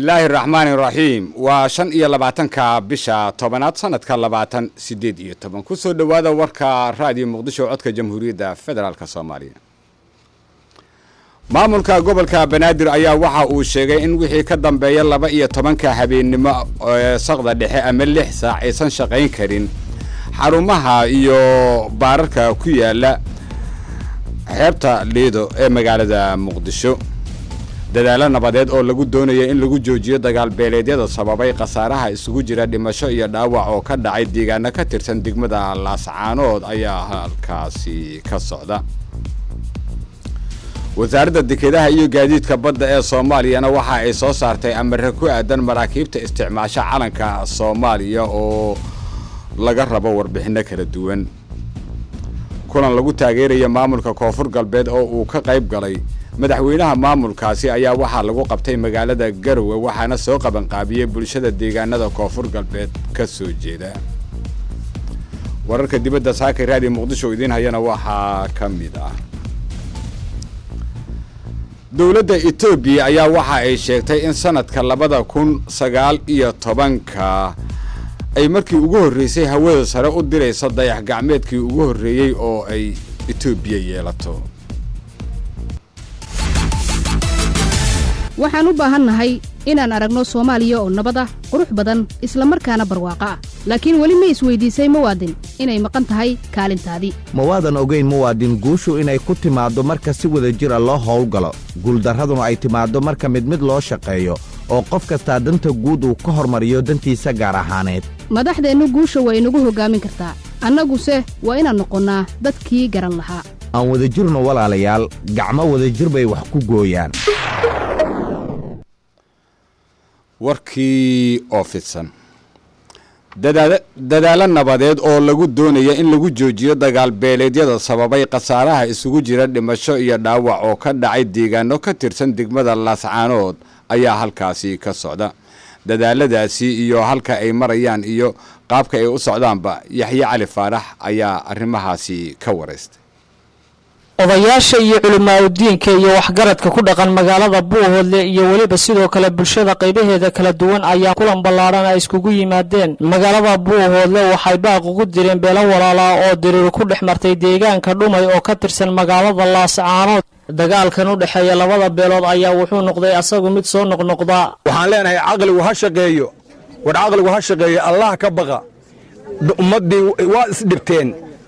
bismillaahi raxmaani raxiim waa shan iyo labaatanka bisha tobanaad sanadka labaatan sideed iyo toban kusoo dhowaada warka raadiyo muqdisho codka jamhuuriyadda federaalk soomaaliya maamulka gobolka banaadir ayaa waxa uu sheegay in wixii ka dambeeya laba iyo tobanka habeennimo ee saqda dhexe ama lix saac aysan shaqayn karin xarumaha iyo baararka ku yaala xeebta liido ee magaalada muqdisho dadaalo nabadeed oo lagu doonaya in lagu joojiyo dagaal beeleedyada sababay khasaaraha isugu jira dhimasho iyo dhaawac oo ka dhacay deegaano ka tirsan degmada laascaanood ayaa halkaasi ka socda wasaaradda dekedaha iyo gaadiidka badda ee soomaaliyana waxa ay soo saartay amare ku aadan maraakiibta isticmaasho calanka soomaaliya oo laga rabo warbixinno kala duwan kulan lagu taageeraya maamulka koonfur galbeed oo uu ka qayb galay madaxweynaha maamulkaasi ayaa waxaa lagu qabtay magaalada garowe waxaana soo qabanqaabiyey bulshada deegaanada koonfur galbeed ka soo jeeda wararka dibadda saakay raadiyo muqdisho idiin hayana waxaa ka mid ah dowladda etoobiya ayaa waxa ay sheegtay in sanadka labada kun sagaal iyo tobanka ay markii ugu horreysay hawada sare u dirayso dayax gacmeedkii ugu horreeyey oo ay etoobiya yeelato waxaan u baahannahay inaan aragno soomaaliya oo nabad ah qurux badan isla markaana barwaaqo ah laakiin weli ma isweydiisay muwaadin inay maqan tahay kaalintaadii ma waadan ogayn muwaadin guushu inay ku timaaddo marka si wada jira loo howlgalo guuldarraduna ay timaaddo marka mid mid loo shaqeeyo oo qof kastaa danta guud uu ka hormariyo dantiisa gaar ahaaneed madaxdeennu guusha waa inagu hoggaamin kartaa annaguse waa inaan noqonnaa dadkii garan lahaa aan wadajirno walaalayaal gacmo wadajir bay wax ku gooyaan warkii oo fidsan dadaalo nabadeed oo lagu doonaya in lagu joojiyo dagaal beeleedyada sababay khasaaraha isugu jira dhimasho iyo dhaawac oo ka dhacay deegaano ka tirsan degmada laascaanood ayaa halkaasi ka socda dadaaladaasi iyo halka ay marayaan iyo qaabka ay u socdaanba yaxye cali faarax ayaa arrimahaasi ka waraystay odayaasha iyo culimaadudiinka iyo waxgaradka ku dhaqan magaalada buuhoodle iyo weliba sidoo kale bulshada qaybaheeda kala duwan ayaa kulan ballaadhan ay iskugu yimaadeen magaalada buuhoodle waxay baaq ugu direen beelo walaalaa oo diriir ku dhex martay deegaanka dhumay oo ka tirsan magaalada laascaanood dagaalkan u dhexeeya labada beelood ayaa wuxuu noqday asagu mid soo noqnoqda waxaan leenahay caqligu ha shaqeeyo war caqligu ha shaqeeyo allah ka baqa ummaddii waa isdhibteen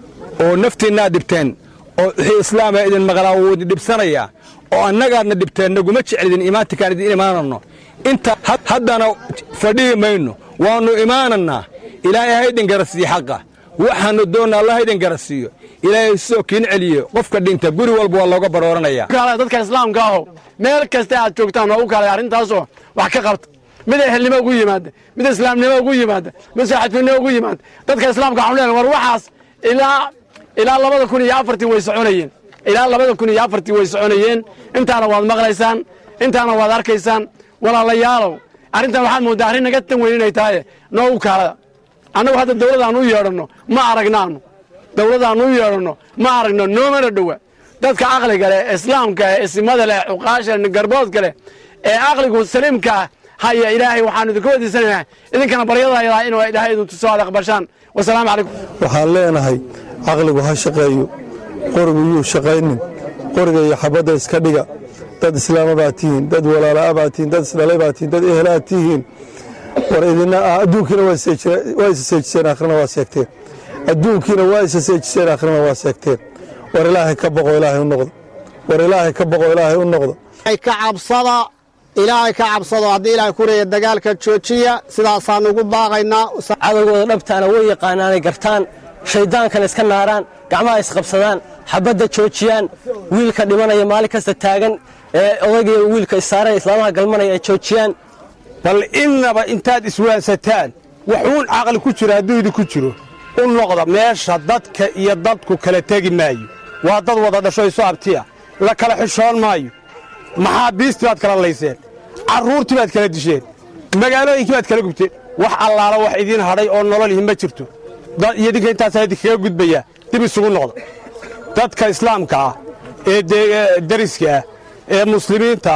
oo naftiinnaad dhibteen oo wixii islaama idin maqlaa wuu idin dhibsanayaa oo annagaadna dhibteen naguma jeclidin imaantikaan idin imaananno inta haddana fadhihi mayno waannu imaanannaa ilaahay haydin garasiiyo xaqa waxaannu doonna allah haydin garasiiyo ilaahay sidoo kiin celiye qofka dhinta guri walba waa looga barooranaya dadka islaamka aho meel kasta aad joogtaan oo u kaalay arrintaasoo wax ka qabta mid ehelnimo ugu yimaada mid islaamnimo ugu yimaada mid saaxiibtinimo ugu yimaada dadka islaamka waxaan leenahay war waxaas ilaa ilaa labada kun iyo afartii way soconayeen ilaa labada kun iyo afartii way soconayeen intaana waad maqlaysaan intaana waad arkaysaan walaalayaalow arrintan waxaad mooddaa arrin naga tan weyn inay tahay noogu kaalada annagu hadda dawladdaannu u yeedhanno ma aragnaannu dawladdaannu u yeedhanno ma aragno noomana dhowa dadka caqliga leh islaamka leh isimada leh cuqaasha garboodka leh ee caqligu saliimka haya ilaahay waxaanu idinka wadiisanaynaa idinkana baryadaydaa inuu ilaahay idin tuso aad aqbashaan wasalaamu calaykum waxaan leenahay caqligu ha shaqeeyo qorigu yuu shaqaynin qoriga iyo xabadda iska dhiga dad islaama baad tihiin dad walaala'a baad tihiin dad isdhalay baad tihiin dad ehelaad tihiin war idina adduunkiina waa isa seejiseen akhrina waa seegteen adduunkiina waa isa seejiseen akhrina waa seegteen war ilaahay ka boqo ilaahay u noqdo war ilaahay ka boqo ilaahay u noqdo ka cabsada ilaahay ka cabsado haddii ilaahay ku reeya dagaalka joojiya sidaasaan ugu baaqaynaa cadowgooda dhabtaana way yaqaanaanay gartaan shayddaankana iska naaraan gacmaha isqabsadaan xabadda joojiyaan wiilka dhimanaya maalin kasta taagan ee odaygiiyo wiilka issaaraya islaamaha galmanaya ay joojiyaan bal innaba intaad iswaansataan waxuun caqli ku jiro hadduu idinku jiro u noqda meesha dadka iyo dadku kala tegi maayo waa dad wada dhasho isu abtiya la kala xishoon maayo maxaa biistii baad kala layseen carruurtii baad kala disheen magaalooyinkii baad kala gubteen wax allaala wax idiin hadhay oo nololihi ma jirto iyo idinka intaasaa idinkaga gudbayaa dib isugu noqda dadka islaamka ah ee deriska ah ee muslimiinta ah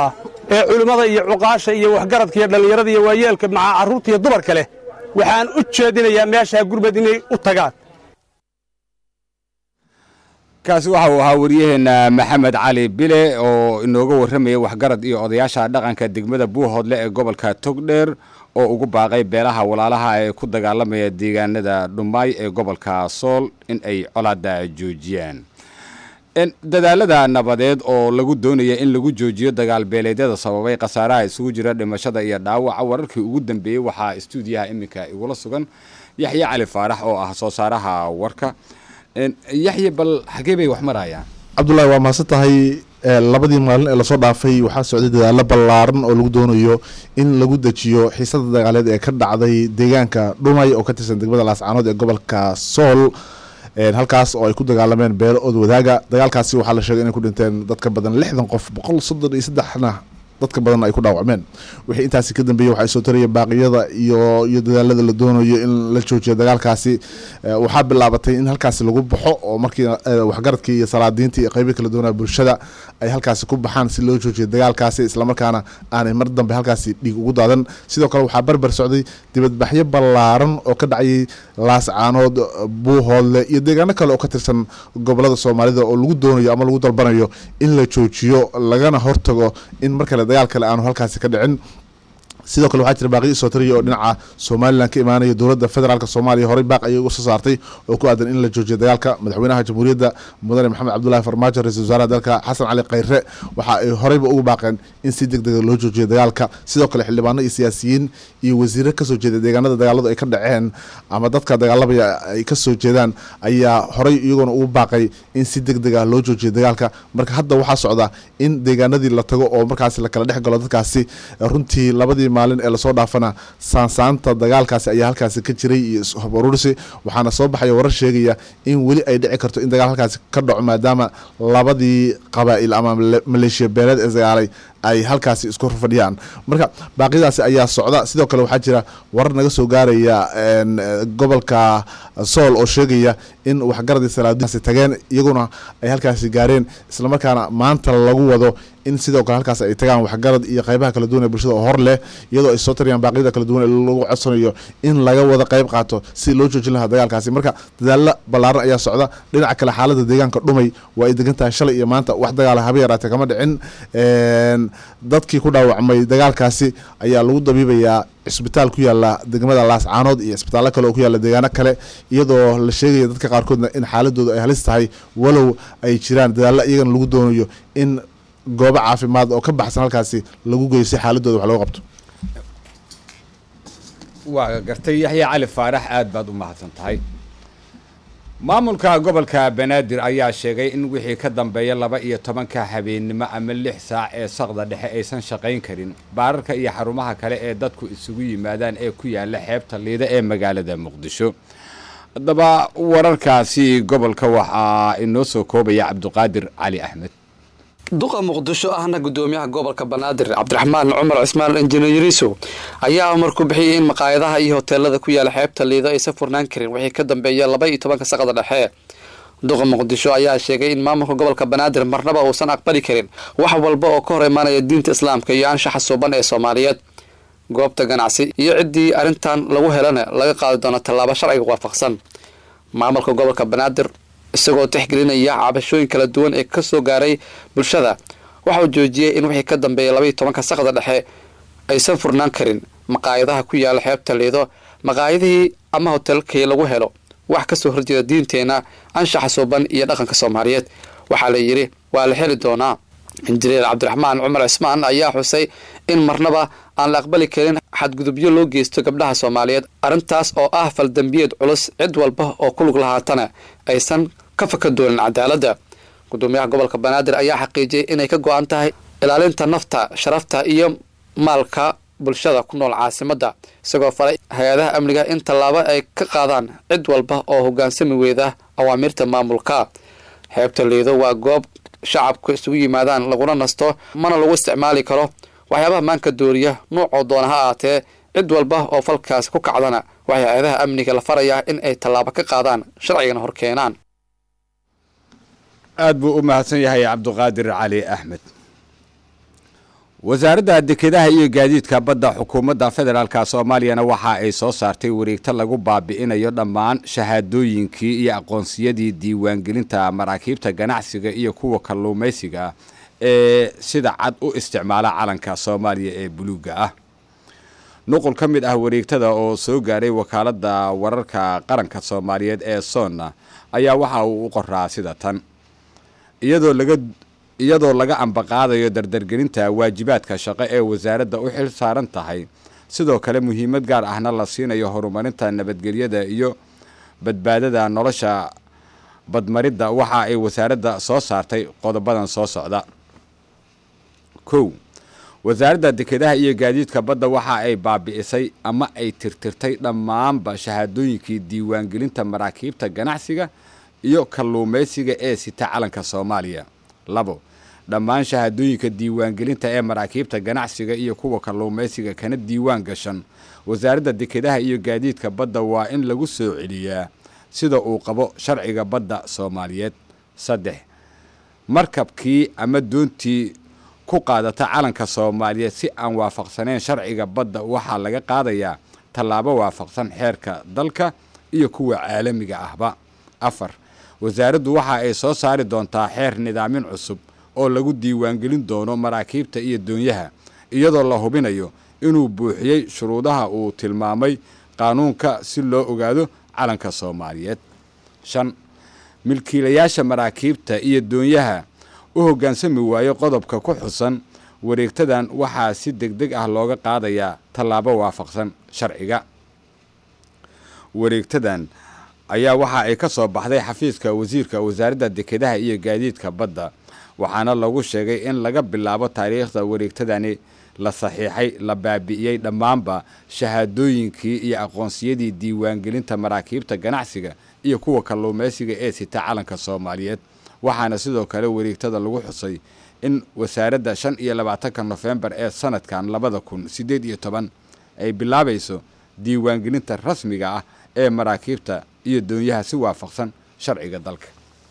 ee culimmada iyo cuqaasha iyo waxgaradka iyo dhallinyarada iyo waayeelka maca carruurta iyo dumarka leh waxaan u jeedinayaa meeshaa gurmad inay u tagaan kaasi waxa uu ahaa waryaheena maxamed cali bile oo inooga warramaya waxgarad iyo odayaasha dhaqanka degmada buuhoodle ee gobolka togdheer oo ugu baaqay beelaha walaalaha ee ku dagaalamaya deegaanada dhumaay ee gobolka sool in ay colaada joojiyaan dadaalada nabadeed oo lagu doonaya in lagu joojiyo dagaal beeleedyada sababay khasaaraha isugu jira dhimashada iyo dhaawaca wararkii ugu dambeeyey waxaa istuudiyaha iminka igula sugan yaxye cali faarax oo ah soo saaraha warka yaxye bal xagee bay wax marayaan cabdullaahi waa mahadsan tahay labadii maalin ee lasoo dhaafay waxaa socday dadaalo ballaaran oo lagu doonayo in lagu dejiyo xiisada dagaaleed ee ka dhacday deegaanka dhumay oo ka tirsan degmada laascaanood ee gobolka sool halkaas oo ay ku dagaalameen beelo ood wadaaga dagaalkaasi waxaa la sheegay inay ku dhinteen dad ka badan lixdan qof boqol soddon iyo saddexna dadka badan ay ku dhaawacmeen wixii intaasi ka dambeeyey waxaa soo taraya baaqiyada iyo iyo dadaalada la doonayo in la joojiyo dagaalkaasi waxaa bilaabatay in halkaasi lagu baxo oo markii waxgaradkii iyo salaadiintii iyo qeybii kala doonaa bulshada ay halkaasi ku baxaan si loo joojiyo dagaalkaasi islamarkaana aanay mar dambe halkaasi dhiig ugu daadan sidoo kale waxaa barbar socday dibadbaxyo ballaaran oo ka dhacayay laascaanood buuhoodle iyo deegaano kale oo ka tirsan gobolada soomaalida oo lagu doonayo ama lagu dalbanayo in la joojiyo lagana hortago in mar kale dagaal kale aanu halkaasi ka dhicin sidoo kale waxaa jira baaqiyo soo tariya oo dhinaca somalilan ka imaanaya dowladda federaalk soomaaliya horey baaq ayay uga soo saartay oo ku aadan in la joojiyo dagaalka madaxweynaha jamhuuriyadda mudane maxamed cabdulahi farmaajo ra-isul wasaaraha dalka xasan cali khayre waxa ay horeyba ugu baaqeen in si deg dega loo joojiyo dagaalka sidoo kale xildhibaano iyo siyaasiyiin iyo wasiiro kasoo jeeda deegaanada dagaaladu ay ka dhaceen ama dadka dagaalamaya ay kasoo jeedaan ayaa horey iyagoona ugu baaqay in si deg deg ah loo joojiyo dagaalka marka hadda waxaa socda in deegaanadii la tago oo markaasi lakala dhex galo dadkaasi runtii labadii maalin ee lasoo dhaafana saansaanta dagaalkaasi ayaa halkaasi ka jiray iyo hub urursi waxaana soo baxaya warar sheegaya in weli ay dhici karto in dagaal halkaasi ka dhaco maadaama labadii qabaa'il ama maleeshiya beeleed ee dagaalay ay halkaasi isku fadhiyaan marka baaqyadaasi ayaa socda sidoo kale waxaa jira warar naga soo gaaraya gobolka sool oo sheegaya in waxgaradii salaadiasi tageen iyaguna ay halkaasi gaareen islamarkaana maanta lagu wado in sidoo kale halkaas ay tagaan waxgarad iyo qeybaha kala duwan ee bulshada oo hor leh iyadoo ay soo tarayaan baaqyada kala duwan ee lagu codsanayo in laga wada qeyb qaato si loo joojin lahaa dagaalkaasi marka dadaalo ballaaran ayaa socda dhinaca kale xaalada deegaanka dhumay waa ay degan tahay shalay iyo maanta wax dagaala haba yaraatee kama dhicin dadkii ku dhaawacmay dagaalkaasi ayaa lagu dabiibayaa cisbitaal ku yaala degmada laascaanood iyo cisbitaallo kale oo ku yaala deegaano kale iyadoo la sheegaya dadka qaarkoodna in xaaladooda ay halis tahay walow ay jiraan dadaallo iyagana lagu doonayo in goobo caafimaad oo ka baxsan halkaasi lagu geeyo si xaaladooda wax looga qabto waa gartay yaxye cali faarax aad baad u mahadsan tahay maamulka gobolka banaadir ayaa sheegay in wixii ka dambeeya laba iyo tobanka habeennimo ama lix saac ee saqda dhexe aysan shaqayn karin baararka iyo xarumaha kale ee dadku isugu yimaadaan ee ku yaala xeebta liida ee magaalada muqdisho haddaba wararkaasi gobolka waxaa inoo soo koobaya cabdiqaadir cali axmed duqa muqdisho ahna gudoomiyaha gobolka banaadir cabdiraxmaan cumar cismaan injineeriso ayaa amar ku bixiyay in maqaayadaha iyo hoteelada ku yaala xeebta liido aysan furnaan karin wixii ka dambeeya laba iyo tobanka saqada dhexe duqa muqdisho ayaa sheegay in maamulka gobolka banaadir marnaba uusan aqbali karin wax walba oo ka hor imaanaya diinta islaamka iyo anshaxa suuban ee soomaaliyeed goobta ganacsi iyo ciddii arrintan lagu helana laga qaadi doono tallaabo sharciga waafaqsan maamulka gobolka banaadir isagoo tixgelinaya cabashooyin kala duwan ee ka soo gaaray bulshada waxa uu joojiyey in wixii ka dambeeya labaiyo tobanka saqda dhexe aysan furnaan karin maqaayadaha ku yaala xeebta liido maqaayadihii ama hotelkii lagu helo wax kasoo horjeeda diinteenna anshaxa suuban iyo dhaqanka soomaaliyeed waxaa la yidhi waa la heli doonaa injineer cabdiraxmaan cumar cismaan ayaa xusay in marnaba aan la aqbali karin xadgudubyo loo geysto gabdhaha soomaaliyeed arrintaas oo ah faldambiyeed culus cid walba oo ku lug lahaatana aysan ka faka doonin cadaaladda gudoomiyaha gobolka banaadir ayaa xaqiijiyey inay ka go-an tahay ilaalinta nafta sharafta iyo maalka bulshada ku nool caasimadda isagoo falay hay-adaha amniga in tallaabo ay ka qaadaan cid walba oo hoggaansami weyda awaamiirta maamulka xeebta liido waa goob shacabku isugu yimaadaan laguna nasto mana lagu isticmaali karo waxyaabaha maanka dooriya nuucoo doona ha ahaatee cid walba oo falkaasi ku kacdana waxay hay-adaha amniga la farayaa in ay tallaabo ka qaadaan sharcigana hor keenaan aad buu u mahadsan yahay cabdiqaadir cali axmed wasaaradda dekedaha iyo gaadiidka badda xukuumadda federaalka soomaaliyana waxa ay soo saartay wareegto lagu baabi'inayo dhammaan shahaadooyinkii iyo aqoonsiyadii diiwaangelinta maraakiibta ganacsiga iyo kuwa kalluumaysiga ee sida cad u isticmaala calanka soomaaliya ee buluugga ah nuqul ka mid ah wareegtada oo soo gaaray wakaaladda wararka qaranka soomaaliyeed ee soonna ayaa waxa uu u qoraa sida tan iyadoo laga iyadoo laga ambaqaadayo dardargelinta waajibaadka shaqo ee wasaaradda u xil saaran tahay sidoo kale muhiimad gaar ahna la siinayo horumarinta nabadgelyada iyo badbaadada nolosha badmaridda waxa ay wasaaradda soo saartay qodobadan soo socda kow wasaaradda dekedaha iyo gaadiidka badda waxa ay baabi'isay ama ay tirtirtay dhammaanba shahaadooyinkii diiwaangelinta maraakiibta ganacsiga iyo kalluumaysiga ee sita calanka soomaaliya labo dhammaan shahaadooyinka diiwaangelinta ee maraakiibta ganacsiga iyo kuwa kalluumaysiga kana diiwaan gashan wasaaradda dekedaha iyo gaadiidka badda waa in lagu soo celiyaa sida uu qabo sharciga badda soomaaliyeed saddex markabkii ama doontii ku qaadata calanka soomaaliyeed si aan waafaqsaneyn sharciga badda waxaa laga qaadayaa tallaabo waafaqsan xeerka dalka iyo kuwa caalamiga ahba afar wasaaraddu waxa ay soo saari doontaa xeer nidaamin cusub oo lagu diiwaangelin doono maraakiibta iyo doonyaha iyadoo la hubinayo inuu buuxiyey shuruudaha uu tilmaamay qaanuunka si loo ogaado calanka soomaaliyeed shan milkiilayaasha maraakiibta iyo doonyaha u hoggaansami waayo qodobka ku xusan wareegtadan waxaa si deg deg ah looga qaadayaa tallaabo waafaqsan sharciga wareegtadan ayaa waxa ay ka soo baxday xafiiska wasiirka wasaaradda dekedaha iyo gaadiidka badda waxaana lagu sheegay in laga bilaabo taariikhda wareegtadani la saxiixay la baabi'iyey dhammaanba shahaadooyinkii iyo aqoonsiyadii diiwaangelinta maraakiibta ganacsiga iyo kuwa kalluumaysiga ee sita calanka soomaaliyeed waxaana sidoo kale wareegtada lagu xusay in wasaaradda shan iyo labaatanka nofembar ee sanadkan labada kun siddeed iyo toban ay bilaabayso diiwaangelinta rasmiga ah ee maraakiibta iyo doonyaha si waafaqsan sharciga dalka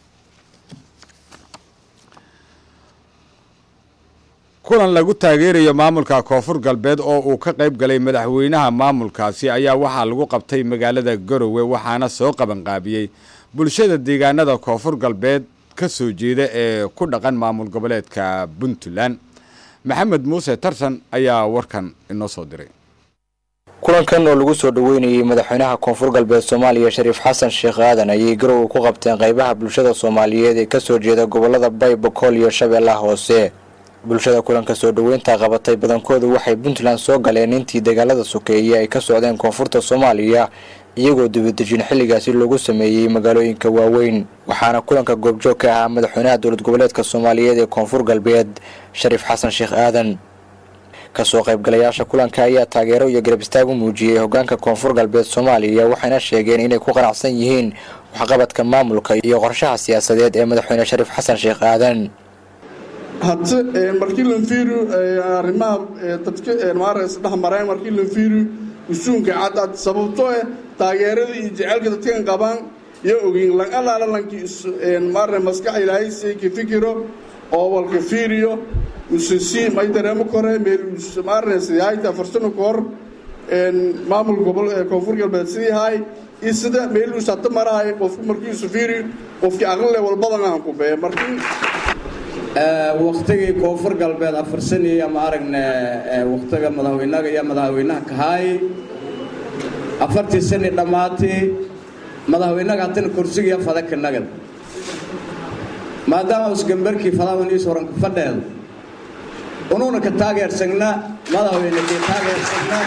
kulan lagu taageerayo maamulka koonfur galbeed oo uu ka qayb galay madaxweynaha maamulkaasi ayaa waxaa lagu qabtay magaalada garowe waxaana soo qabanqaabiyey bulshada deegaanada koonfur galbeed ka soo jeeda ee ku dhaqan maamul goboleedka puntland maxamed muuse tarsan ayaa warkan inoo soo diray kulankan oo lagu soo dhoweynayay madaxweynaha koonfur galbeed soomaaliya shariif xasan sheekh aadan ayay garowe ku qabteen qaybaha bulshada soomaaliyeed ee kasoo jeeda gobolada bay bokool iyo shabeellaha hoose bulshada kulanka soo dhoweynta qabatay badankoodu waxay puntland soo galeen intii dagaalada sokeeye ay ka socdeen koonfurta soomaaliya iyagoo dibadejin xilligaasi loogu sameeyey magaalooyinka waaweyn waxaana kulanka goobjoog ka ahaa madaxweynaha dowlad goboleedka soomaaliyeed ee koonfur galbeed shariif xasan sheekh aadan kasoo qaybgalayaasha kulanka ayaa taageero iyo garab istaag u muujiyey hogaanka koonfur galbeed soomaaliya waxayna sheegeen inay ku qanacsan yihiin waxqabadka maamulka iyo qorshaha siyaasadeed ee madaxweyne shariif xasan sheekh aadan hadse markii lanfiru arrimaha dadka maaragta saddex mareen markii lanfiru usuunka cadcad sababtoo eh taageerada iyo jecelka dadkan qabaan iyo ogeyn lan alaala lankii maarne maskax ilaahay si ka fikiro oo walka fiiriyo usasi may dareemo kore meel maarne sidaayta farsano ka hor maamul gobol koonfur galbeed sidii haay iyo sida meel uu sata marahay qofku markii isu fiiriyo qofkii aqlile walbadan aan ku bee markii waktigii koonfur galbeed afarsaniyey ama aragna waktiga madaxweynaga iyo madaxweynaha kahaay afartii sani dhammaatay madaxweynaga hatana kursigiiyo fadaka nagad maadaama usgambarkii fadaban iis horanka fadheed unuuna ka taageersagna madaxweyne kii taageersagna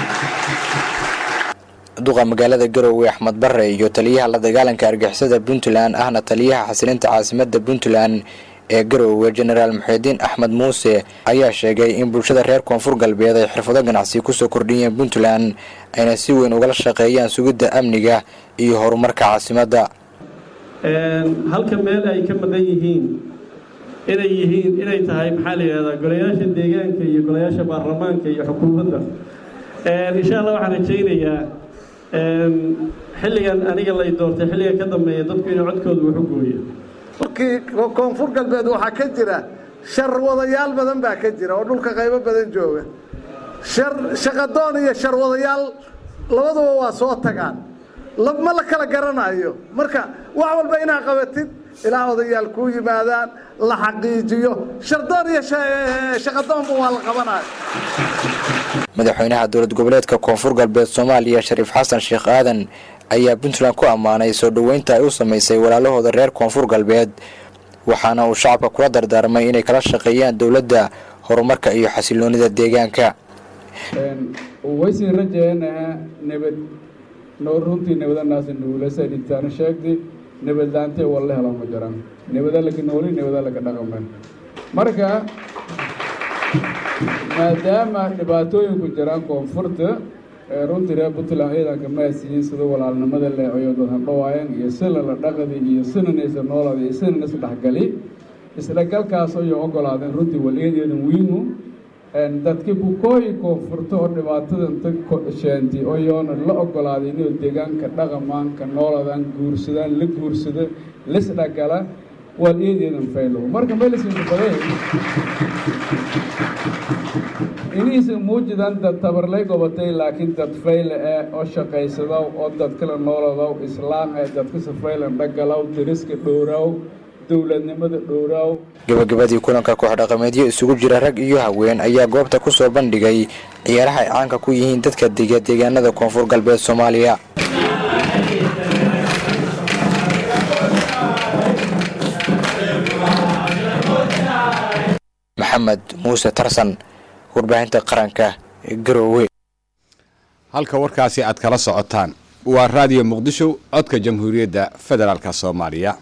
duqa magaalada garowe axmed bare iyo taliyaha la dagaalanka argixisada puntland ahna taliyaha xasilinta caasimada puntland ee garowe jenaraal muxidiin axmed muuse ayaa sheegay in bulshada reer koonfur galbeed ay xirfado ganacsi kusoo kordhiyeen puntland ayna si weyn ugala shaqeeyaan sugidda amniga iyo horumarka caasimadda halka meel ay ka maqan yihiin inay yihiin inay tahay maxaa la yidhahdaa golayaasha deegaanka iyo golayaasha baarlamaanka iyo xukuumadda insha allah waxaan rajaynayaa xilligan aniga lay doortay xilliga ka dambeeya dadku inuu codkooda waxu gooyo koonfur galbeed waxaa ka jira shar wadayaal badan baa ka jira oo dhulka qaybo badan jooga shar shaqadoon iyo shar wadayaal labaduba waa soo tagaan ma la kala garanayo marka wax walba inaad qabatid ilaa odayaal kuu yimaadaan la xaqiijiyo shardoon iyo shaqadoonba waa la qabanayo madaxweynaha dowlad goboleedka koonfur galbeed soomaaliya shariif xasan sheekh aadan ayaa puntland ku ammaanay soo dhoweynta ay u samaysay walaalahooda reer koonfur galbeed waxaana uu shacabka kula dardaarmay inay kala shaqeeyaan dowladda horumarka iyo xasiloonida deegaanka waysin rajeynaa nabad noo runtii nabadanaasi nuulasa dhintaana sheegdi nabadlaantee walla helo ma jiraan nabada laka nooli nabada laka dhaqaman marka maadaama dhibaatooyinku jiraan koonfurta runtii reer puntland ciidanka maasiyiin sida walaalnimada leecoyo dadan dhawaayan iyo sila la dhaqdi iyo sinanaysa noolada iyo sinan isdhexgali isdhexgalkaas ayay ogolaadeen runtii waliyadeedan wiinu dadki bukooyi koonfurta oo dhibaatadan ta sheenti oyoona la ogolaaday inuu deegaanka dhaqamaanka nooladan guursadaan la guursado lisdhagala waliyadeedan faylow marka melisinka baday iniisa muujidan dad tabarlay gobatay laakiin dad fayle eh oo shaqaysadaw oo dad kala nooladow islaam eh dadka safaylan dhagalaw dariska dhowraaw dowladnimada dhowraaw gabagabadii kulanka koox-dhaqameedyo isugu jira rag iyo haween ayaa goobta ku soo bandhigay ciyaaraha ay caanka ku yihiin dadka dega deegaanada koonfur galbeed soomaaliya maxamed muuse tarsan warbaahinta qaranka garoowe halka warkaasi aad kala socotaan waa raadiyo muqdisho codka jamhuuriyadda federaalka soomaaliya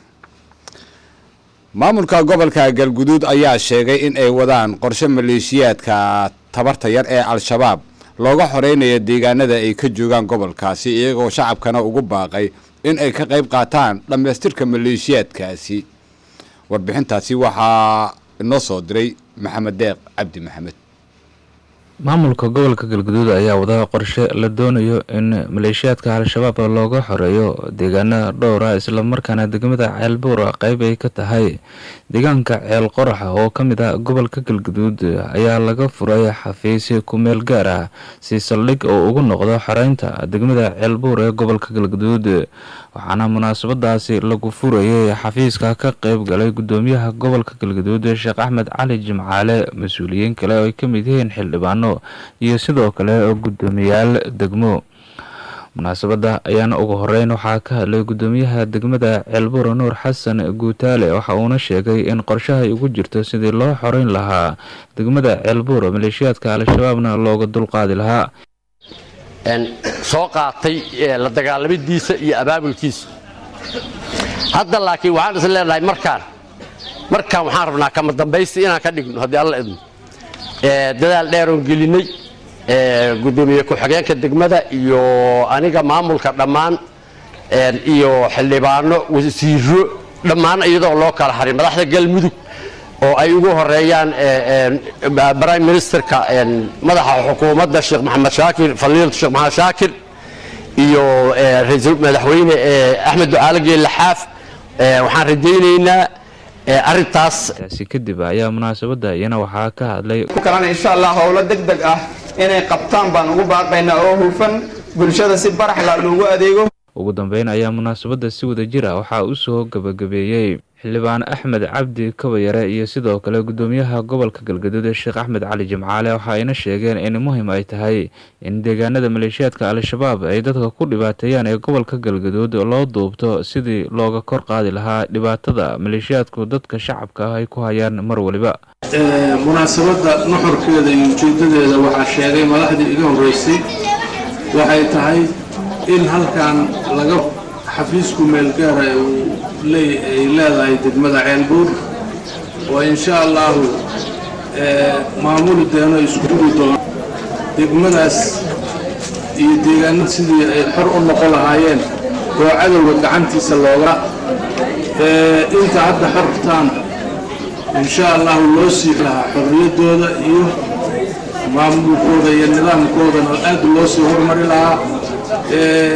maamulka gobolka galguduud ayaa sheegay in ay wadaan qorshe maleeshiyaadka tabarta yar ee al-shabaab looga xoreynayo deegaanada ay ka joogaan gobolkaasi iyagoo shacabkana ugu baaqay in ay ka qayb qaataan dhammaystirka maleeshiyaadkaasi warbixintaasi waxaa inoo soo diray maxamed deeq cabdi maxamed maamulka gobolka galguduud ayaa wada qorshe la doonayo in maleeshiyaadka al-shabaab looga xoreeyo deegaanada dhowra islamarkaana degmada ceelbuura qeyb ay ka tahay deegaanka ceel qoraxa oo ka mid ah gobolka galguduud ayaa laga furay xafiis ku-meel gaar ah si saldhig oo ugu noqdo xoreynta degmada ceelbuur ee gobolka galguduud waxaana munaasabadaasi lagu furayay xafiiska ka qeyb galay gudoomiyaha gobolka galguduud sheekh axmed cali jimcaale mas-uuliyiin kale oo ay ka mid yihiin xildhibaano iyo sidoo kale gudoomiyaal degmo munaasabada ayaana ugu horeyn waxaa ka hadlay gudoomiyaha degmada ceelbuur nuur xasan guutaale waxa uuna sheegay in qorshaha ay ugu jirto sidii loo xoreyn lahaa degmada ceelbuur maleeshiyaadka al-shabaabna looga dulqaadi lahaa soo qaatay la dagaalamidiisa iyo abaabulkiisa hadda laakiin waxaan is leenahay markaan markaan waxaan rabnaa kama dambaysi inaan ka dhigno haddii alla idmo dadaal dheeroon gelinay gudoomiye ku-xigeenka degmada iyo aniga maamulka dhammaan iyo xildhibaano wasiiro dhammaan iyadoo loo kala harin madaxda galmudug oo ay ugu horeeyaan prime ministerka madaxa xukuumadda sheekh maxamed shaakir faliilatu sheekh maxamed shaakir iyo ra-iisul madaxweyne axmed ducaale geelle xaaf waxaan rajaynaynaa arrintaas taasi kadib ayaa munaasabada iyana waxaa ka hadlay ku kalena insha allah howlo deg deg ah inay qabtaan baan ugu baaqaynaa oo hufan bulshada si baraxla loogu adeego ugu dambeyn ayaa munaasabada si wada jir ah waxaa u soo gabagabeeyey xildhibaan axmed cabdi kabayare iyo sidoo kale gudoomiyaha gobolka galgaduud sheekh axmed cali jimcaale waxa ayna sheegeen in muhiim ay tahay in deegaanada maleeshiyaadka al-shabaab ay dadka ku dhibaateeyaan ee gobolka galgaduud loo duubto sidii looga kor qaadi lahaa dhibaatada maleeshiyaadku dadka shacabka ah ay ku hayaan mar waliba munaasabadda nuxurkeeda iyo ujeedadeeda waxaa sheegay madaxdii iga horreysay waxay tahay in halkan laga xafiisku meelgaara ay leedahay degmada ceelbuur oo insha allahu maamuli doono isku dugi doona degmadaas iyo deegaanada sidii ay xor u noqon lahaayeen oo cadowga gacantiisa looga inta hadda xortaan insha allahu loo sii lahaa xorriyaddooda iyo maamulkooda iyo nidaamkoodana aad loo sii horumari lahaa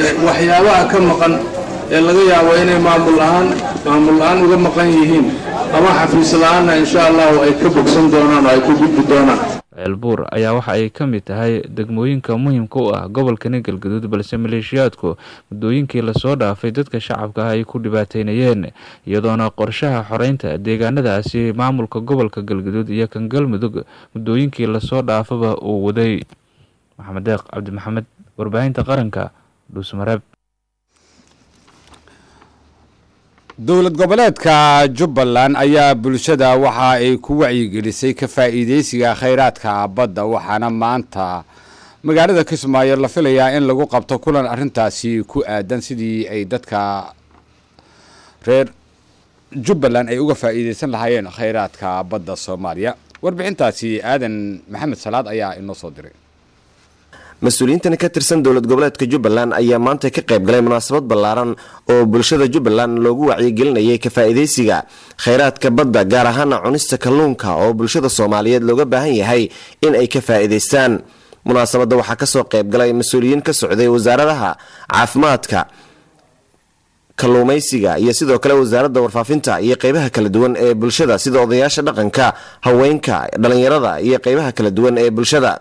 waxyaabaha ka maqan ee laga yaabo inay maamul ahaan maamul la-aan uga maqan yihiin ama xafiis la-aanna insha allahu ay ka bogsan doonaan oo ay ku gudbi doonaan ceelbuur ayaa waxa ay ka mid tahay degmooyinka muhiimka u ah gobolkani galgaduud balse maleeshiyaadku muddooyinkii lasoo dhaafay dadka shacabka ah ay ku dhibaateynayeen iyadoona qorshaha xoreynta deegaanadaasi maamulka gobolka galgaduud iyo kan galmudug muddooyinkii lasoo dhaafaba uu waday maxamed deeq cabdi maxamed warbaahinta qaranka dhuusmareeb dowlad goboleedka jubbaland ayaa bulshada waxa ay ku wacyigelisay ka faa'iideysiga khayraadka badda waxaana maanta magaalada kismaayo la filayaa in lagu qabto kulan arintaasi ku aadan sidii ay dadka reer jubbaland ay uga faa'iideysan lahaayeen khayraadka badda soomaaliya warbixintaasi aadan maxamed salaad ayaa inoo soo diray mas-uuliyiintan ka tirsan dowlad goboleedka jubbaland ayaa maanta ka qayb galay munaasabad ballaaran oo bulshada jubbaland loogu wacyigelinayay ka faa'iidaysiga khayraadka badda gaar ahaana cunista kalluunka oo bulshada soomaaliyeed looga baahan yahay in ay ka faa'iidaystaan munaasabadda waxaa kasoo qayb galay mas-uuliyiin ka socday wasaaradaha caafimaadka kalluumaysiga iyo sidoo kale wasaaradda warfaafinta iyo qeybaha kala duwan ee bulshada sida odayaasha dhaqanka haweenka dhallinyarada iyo qeybaha kala duwan ee bulshada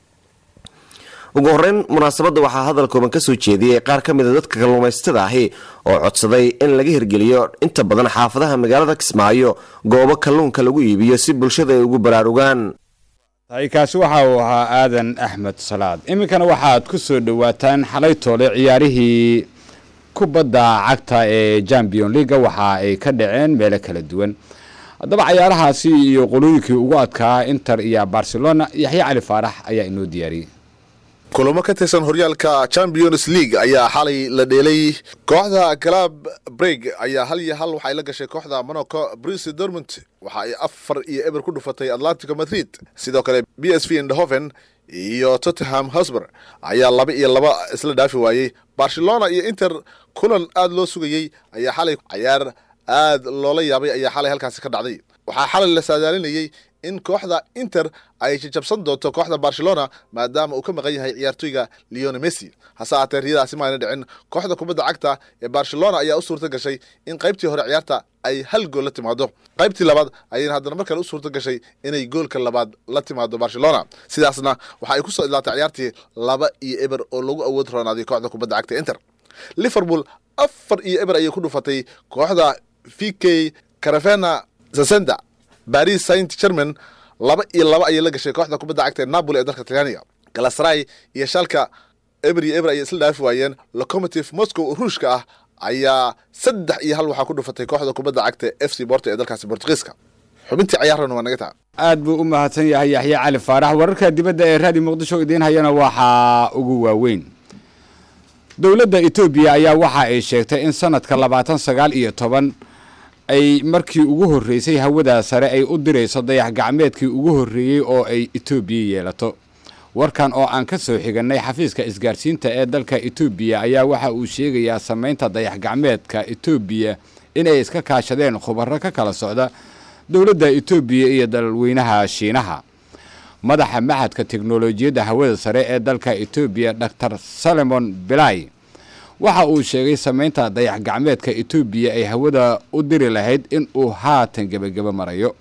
ugu horeyn munaasabadda waxaa hadal kooban kasoo jeediyey qaar ka mida dadka kalluumaysatada ahi oo codsaday in laga hirgeliyo inta badan xaafadaha magaalada kismaayo goobo kalluunka lagu iibiyo si bulshada ay ugu baraarugaan kaasi waxa uu ahaa aadan axmed salaad iminkana waxaad ku soo dhowaataan xalay toole ciyaarihii kubadda cagta ee champion leaga waxa ay ka dhaceen meelo kala duwan haddaba cayaarahaasi iyo qolooyinkii ugu adkaa inter iyo barcelona yaxya cali faarax ayaa inoo diyaariyey kulamo ka tirsan horyaalka champions league ayaa xalay la dheelay kooxda club breg ayaa hal iyo hal waxay la gashay kooxda monaco brice dormont waxa ay afar iyo eber ku dhufatay atlantico madrid sidoo kale b s v indhoven iyo tottenham hosber ayaa laba iyo laba isla dhaafi waayey barcelona iyo inter kulan aada loo sugayey ayaa xalay cayaar aad loola yaabay ayaa xalay halkaasi ka dhacday waxaa xalay la saadaalinayey in kooxda inter ay jajabsan doonto kooxda barcelona maadaama uu ka maqan yahay ciyaartoyga leone messi hase aatee riyadaasi maayna dhicin kooxda kubadda cagta ee barcelona ayaa u suurta gashay in qaybtii hore ciyaarta ay hal gool la timaado qaybtii labaad ayayna haddana mar kale u suurta gashay inay goolka labaad la timaado barcelona sidaasna waxa ay kusoo idlaatay ciyaartii laba iyo eber oo lagu awood roonaaday kooxda kubadda cagta inter liverpool afar iyo eber ayay ku dhufatay kooxda v k carafena sasenda baris saint german laba iyo laba ayay la gashay kooxda kubadda cagta ee napoli ee dalka talyaaniga galasray iyo shalka eber iyo eber ayay isla dhaafi waayeen locomotive moscow oo ruushka ah ayaa saddex iyo hal waxaa ku dhufatay kooxda kubadda cagta f c borto ee dalkaasi bortugiiska xubintii cayaarana waa naga taa aad buu u mahadsan yahay yaxya cali faarax wararka dibadda ee raadi muqdisho idiin hayana waxaa ugu waaweyn dowladda etoobiya ayaa waxa ay sheegtay in sanadka labaatan sagaal iyo toban ay markii ugu horreysay hawada sare ay u dirayso dayax gacmeedkii ugu horreeyey oo ay etoobiya yeelato warkan oo aan ka soo xigannay xafiiska isgaarsiinta ee dalka etoobiya ayaa waxa uu sheegayaa samaynta dayax gacmeedka etoobiya inay iska kaashadeen khubaro ka kala socda dowladda etoobiya iyo dalweynaha shiinaha madaxa maxadka teknolojiyadda hawada sare ee dalka etoobiya dor salemon bilay waxa uu sheegay samaynta dayax gacmeedka etoobiya ay hawada u diri lahayd in uu haatan gebageba marayo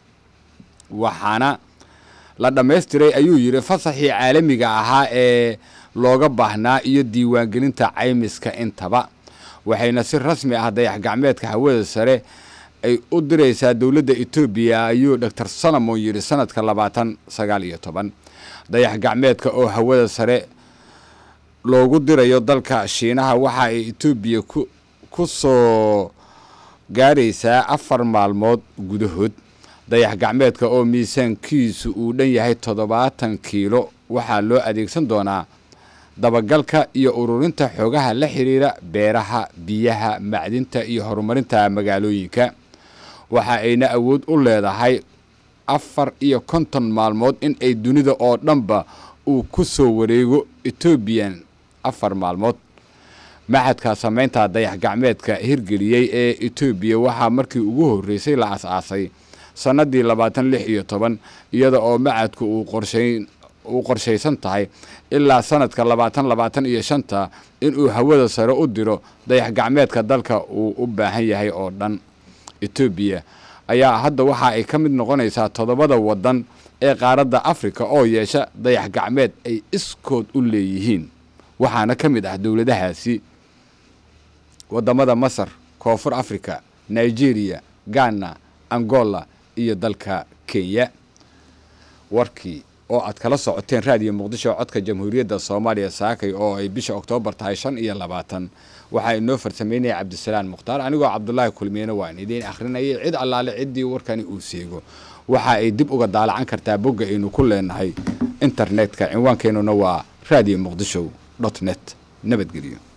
waxaana la dhammaystiray ayuu yidhi fasaxii caalamiga ahaa ee looga baahnaa iyo diiwaangelinta caymiska intaba waxayna si rasmi ah dayax gacmeedka hawada sare ay u diraysaa dowladda etoobiya ayuu dor salomon yidhi sanadka labaatan sagaal iyo toban dayax gacmeedka oo hawada sare loogu dirayo dalka shiinaha waxa ay etoobiya ku soo gaaraysaa afar maalmood gudahood dayax gacmeedka oo miisaankiisu uu dhan yahay toddobaatan kiilo waxaa loo adeegsan doonaa dabagalka iyo ururinta xoogaha la xiriira beeraha biyaha macdinta iyo horumarinta magaalooyinka waxa ayna awood u leedahay afar iyo konton maalmood in ay dunida oo dhanba uu ku soo wareego etoobiyan afar maalmood maxadka samaynta dayax gacmeedka hirgeliyey ee etoobiya waxaa markii ugu horreysay la as-aasay sannadii labaatan lix iyo toban iyada oo macadku uu qorshayn uu qorshaysan tahay ilaa sanadka labaatan labaatan iyo shanta inuu hawada sare u diro dayax gacmeedka dalka uu u baahan yahay oo dhan etoobiya ayaa hadda waxa ay ka mid noqonaysaa toddobada waddan ee qaaradda afrika oo yeesha dayax gacmeed ay iskood u leeyihiin waxaana ka mid ah dowladahaasi waddamada masar koonfur africa nigeria ghana angola iyo dalka kenya warkii oo aad kala socoteen raadiyo muqdisho codka jamhuuriyadda soomaaliya saakay oo ay bisha oktoobar tahay shan iyo labaatan waxaa inoo farsameynaya cabdisalaan mukhtaar anigoo cabdulaahi kulmiyena waan idiin akhrinayay cid allaale ciddii warkani uu seego waxa ay dib uga daalacan kartaa bogga aynu ku leenahay internetka cinwaankeenuna waa radio muqdisho dot net nabadgelyo